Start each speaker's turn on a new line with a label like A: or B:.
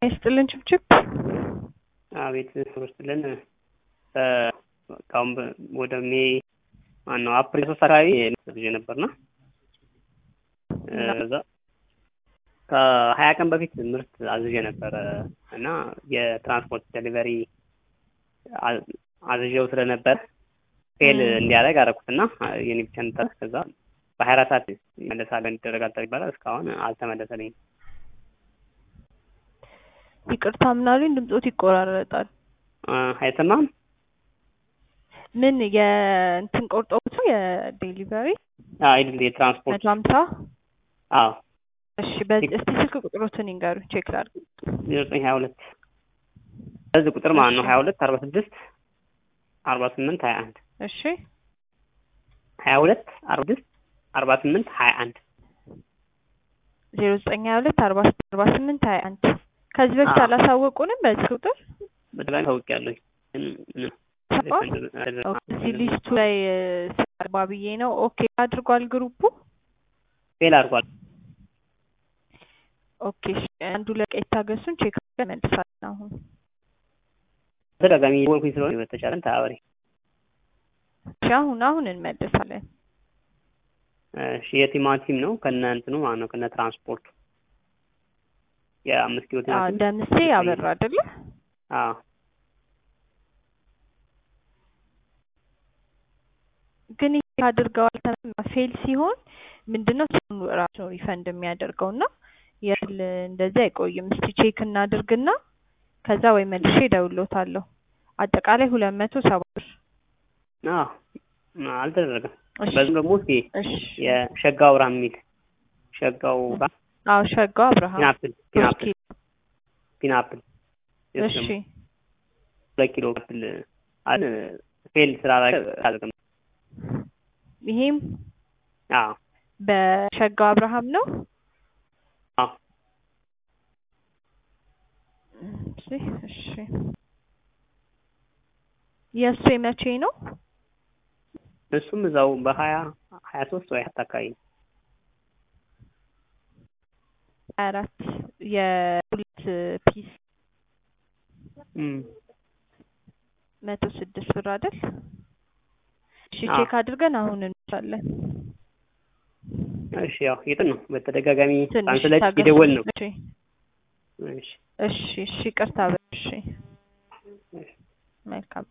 A: ይስጥልን ችብችብ
B: አቤት ስጥልን ካሁን ወደ ሜ ማነው አፕሪል ሶስት አካባቢ ልጅ ነበርና እዛ ከሀያ ቀን በፊት ምርት አዝዤ ነበረ እና የትራንስፖርት ዴሊቨሪ አዝዤው ስለነበር ፌል እንዲያደርግ አደረኩትና የኔ ብቻ እንጠር ከዛ በሀያ አራት ሰዓት ይመለሳል ይደረጋል ይባላል እስካሁን አልተመለሰልኝም።
A: ይቅርታ ምናሉኝ ድምፆት ይቆራረጣል።
B: አይሰማም?
A: ምን የእንትን ቆርጦት ነው የዴሊቨሪ
B: አይደል የትራንስፖርት
A: መቶ ሀምሳ
B: አዎ
A: እሺ በዚህ እስቲ ስልክ ቁጥሮትን ይንገሩ ቼክ ላድርግ
B: ዜሮ ዘጠኝ ሀያ ሁለት በዚህ ቁጥር ማለት ነው ሀያ ሁለት አርባ ስድስት አርባ ስምንት ሀያ አንድ
A: እሺ
B: ሀያ ሁለት አርባ ስድስት አርባ ስምንት ሀያ አንድ
A: ዜሮ ዘጠኝ ሀያ ሁለት አርባ ስድስት አርባ ስምንት ሀያ አንድ ከዚህ በፊት
B: አዎ።
A: አላሳወቁንም በዚህ ቁጥር
B: በተለይ ታውቂያለሁ
A: እዚህ ሊስቱ ላይ ስባ ብዬ ነው ኦኬ አድርጓል ግሩፑ
B: ፌል አድርጓል።
A: ኦኬ እሺ፣ አንዱ ለቀይ ታገሱን ቼክ አድርገን መልሳለን አሁን
B: ተደጋጋሚ ወልኩኝ ስለሆነ በተቻለን ተባበሪ።
A: እሺ አሁን አሁን እንመልሳለን
B: እሺ የቲማቲም ነው ከነ እንትኑ ማለት ነው ከነ ትራንስፖርቱ የአምስት ኪሎ
A: አዎ
B: ቲማቲም
A: ደምሴ ያበራ አይደለ
B: አዎ
A: ግን ይሄ አድርገዋል ተመ- ፌል ሲሆን ምንድነው እሱን ራሱ ነው ሪፈንድ የሚያደርገው እና የል እንደዚህ አይቆይም። እስቲ ቼክ እናድርግና ከዛ ወይ መልሼ እደውልዎታለሁ። አጠቃላይ ሁለት መቶ ሰባ ብር።
B: አዎ አልተደረገም።
A: እሺ
B: በዚህም ደግሞ እስኪ
A: እሺ
B: የሸጋው ብርሃን የሚል ሸጋው ብርሃን
A: አዎ ሸጋው አብርሃም
B: ፒናፕል
A: ሶስት
B: ፒናፕል
A: ኪሎ
B: ፒናፕል የሱ
A: እሺ
B: ደግሞ ሁለት ኪሎ ፒናፕል አለ ፌል ስላደረገ አልቅም
A: ይሄም
B: አዎ
A: በሸጋው አብርሃም ነው።
B: አዎ
A: እሺ እሺ የእሱ የመቼ ነው?
B: እሱም እዛው በሀያ ሀያ ሶስት ወይ ሀያ አካባቢ ነው።
A: ሀያ አራት የሁለት ፒስ
B: እም።
A: መቶ ስድስት ብር አይደል? እሺ
B: አዎ።
A: ቼክ አድርገን አሁን እንሳለን።
B: እሺ ያው የጥን ነው በተደጋጋሚ
A: ትንሽ
B: ሳንስለች
A: ታገሱ።
B: የደወል ነው።
A: እሺ
B: እሺ
A: እሺ እሺ ይቅርታ በል እሺ መልካም